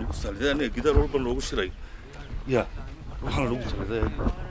nagu saliday aniga gidaar walba noogu shiray ya waxaan nagu saliday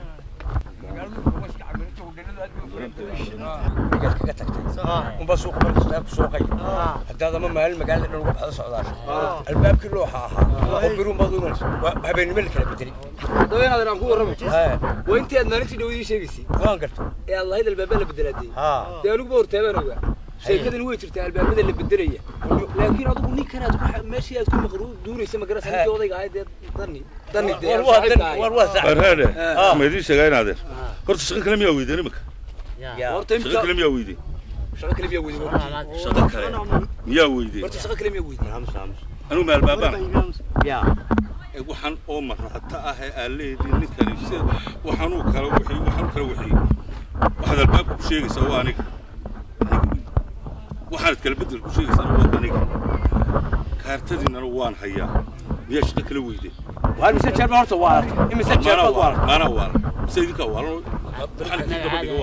gurigaad kaga tagtay unbaa suuqa markasta ku sooqay haddaad ama maalin magaalada dhan uga baxda socdaasho albaabkii looxa ahaa oo biruun baad u imanaysa waa habeennimo la kala bedelay daweenadan aan ku warramo Haa, waa intii aad maalintii dhawadii sheegaysay waan garta ee aad lahayd albaabada la bedelaadee haa dee aniguba hortaabaan ogaa sheekadani way jirtaa albaabada la bedelaya laakiin adigu ninkanaad ku meeshii aad ku maqru duuraysa magarasa ninkii odayga ahayd dee dani dani dee war waa dan saaxiibka ahayd. war waa sax barhaade Ah. ma idiin sheegaa inaadeer horta shaqo kale miyaa weydeen imika yaa horta shaqo imika kale miyaa weydeen shaqo kale miyaa weyday horta shaqo kale miyaa weydeen horta shaqo kale miyaa weyday aamus aamus anigu ma albaabaan yaa ee waxaan oo marata ah ee aan leediin ninkani sida waxaanuu kala wixii waxaanuu kala wixii waxaad albaabka ku sheegaysaa waa aniga aniga wey. waxaanad kala bedel ku sheegaysaa waa aniga kaartadiinana waan hayaa miyaa shaqo kala weydeen waa mise jeer horta waa aragtay imise jeer maana baad waa waalan maana waalan mise idinkaa waalan waxaan idin daba dhiga waa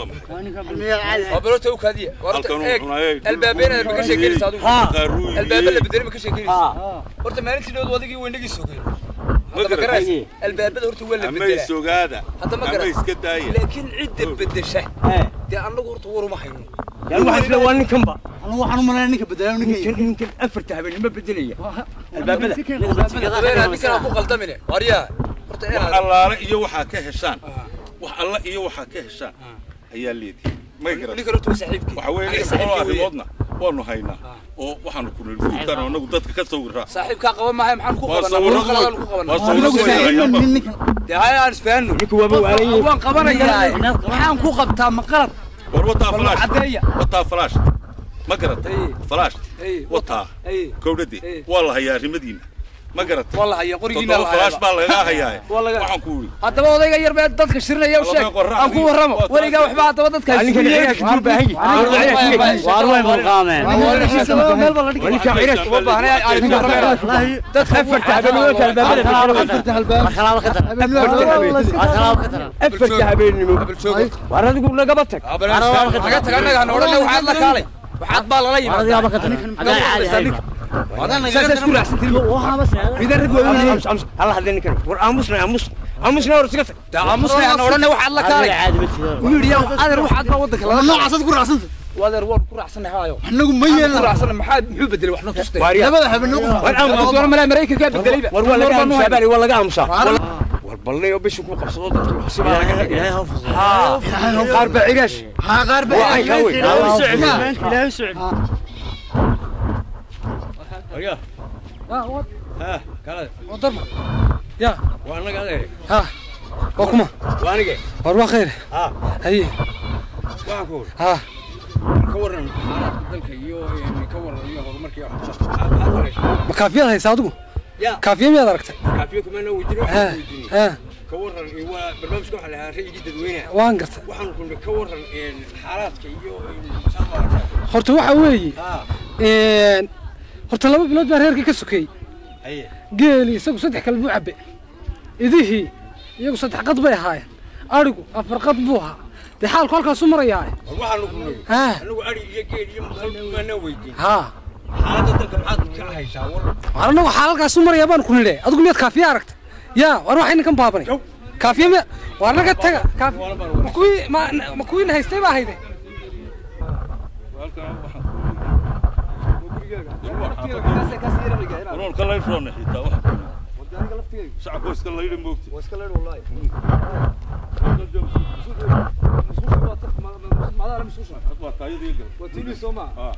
maxay waa balota u kaadiya horta halkan uu eeg cunayay albaabeenaad ma ka sheekeynaysa adigu Haa. albaaba la bedelay ma ka sheekeynaysa haa horta maalintii dhawad adigii weynagii sogeen Ma hadda ma garan. garaysa albaabada horta waa la ama bedelaa isogaada Hadda ma ama garan. iska daaya laakiin cidda bedesha ee dee annagu horta war uma hayno yaa waxaan isla waa ninkanba anigu waxaan u malaynaya ninka bedelaa ninka ninkan ninkan afarta habeenimo bedelaya albaabada dabeena ninkanaa ku qaldamine waryaa horta wax inaad allaale iyo waxaa ka heshaan wax alla iyo waxaa ka heshaan ayaa leedihi may garan ninkan horta waa saaxiibkii waxa weeye Aniga lix saaxiibkii boqol weeye. arrimoodna waanu haynaa oo waxaanu ku niri fuultaan oo anagu dadka ka sawiraa saaxiibkaa qaba maahay maxaan ku waa qabanaa sawirro war qaladaan ku qabanaa waa sawirro anigu weyn nin ninkan dee haya aan isfahanno ninka waaba waalan waan qabanayaa maxaan ku qabtaa ma qalad war wataa Bal falaash caddeeya. wataa falaash ma garatay Ay. falaash Ay, wataa Ay. kowdhade Ay. waa la hayaa arrimadiina ma garatay waa la hayaa qorigiina toddoba la falaash hayaa baa lagaga hayaa Waa laga- waxaan ku yidhi haddaba odayga yar bee dadka shirinaya u sheeg Walaal qorrax aan ku iyo- warramo waa weligaa taas. waxba haddaba dadka ninkan ciyaarka ku baahan yahay waar way mulqaameen ninka ciyaarka uma baahna aan ku warrameyna dadka afarta habeenimo albaabada afarta halbaab afarta habeenimo waar adigu nagaba tag naga taga annaga hana odhanna waxaad la kaalay waxaad baa lala yimaadaa saasa isku raacsantiin midaan rag waaweyn halla hadle ninkan war aamusna aamus aamusna war iska tag daa aamusnay hana odhanna waxaad la kaalay wiiliya adeer waxaad baa waddanka lala noocaasad ku raacsanta adeer waan ku raacsanay haayo anagu ma ku yeelna raacsanay maxaa muxuu bedelay waxna tustay waar yaa labada habeen war aamus war malaa maraykankaa bedelayba war waa laga War baan u aamusaa haynaa. bari waa laga aamusaa war balnay oo bishu ku qabsado dadku xusibaa laga dhigay qaar baa cigaash haa qaar baa waa ay ka weyn ha kala ya waa anaga adeer ha waa kuma waa anige war waa khayr ha haye waxaan ku wari ha ka waran xaaladda dalka iyo ka waran iyo horumarka iyo waxbarashada ma kaafiyaad haysaa adigu ya kaafiya miyaad aragtay kaafiyo kuma na weydiin ha weydiin ha ka waran waa barnaamijka waxa la yiraahdaa rayidii dadweynaha waan gartay waxaan ku ka waran xaaladka iyo saamaarka horta waxa weeye ha een, horta laba bilood baa reerkii ka sokeeyey haye geeli isagu saddex kale buu cabbe idihii iyagu saddex qad bay ahaayeen adhigu afar qad buu ahaa dee xaalku halkaasu marayaa waxaan ku niri ha anagu ari iyo geel iyo maqal kuma na weydiin ha xaaladda dalka maxaad ka haysaa war war annagu xaalalkaasu marayaa baan ku nidhe adigu miyaad kaafiya aragtay yaa war waxay ninkan baabanay kaafiya miya war naga taga kaafi ma kuwii ma ma kuwiina haystay baa hayde warwarka laydroona xitaa wax shacabka iska laydha moogta waa taayadii gal ha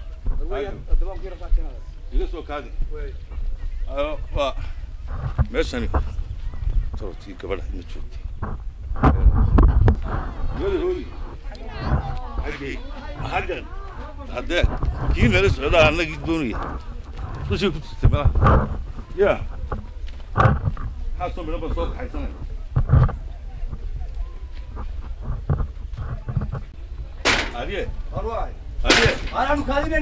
iga soo kaadi Ayo, waa meeshani torotii gabadha ma joogtay gabadha hooyi xaggee xaggan haddee kii nala socdaa annagii doonaya dushii ku jirtay malaha ya maxaa soo midhan baan soo kaxaysanaya adiye adiye kaadilan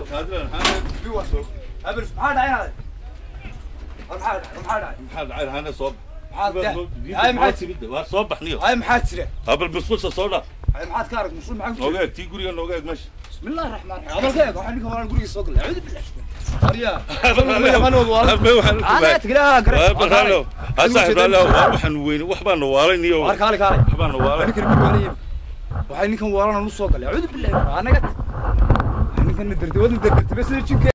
maxaa dhacay hana soo maxaa timid waa soo baxniyo ay maxaa jira habal musqusha soo dhaaf ay maxaad ka arag musul maxaa nooga eeg tii guriga nooga eeg meesha bismillahi raxmaan raxiim abalka eeg waxaa ninka horaan guriga soo galay acuudu billahi waxaan weyne waxbaana waalayniyo waxbaana waalay waxay ninkan waalana u soo galay acuudu billahi anaga ninkan dardawadna dardartibe sida jinka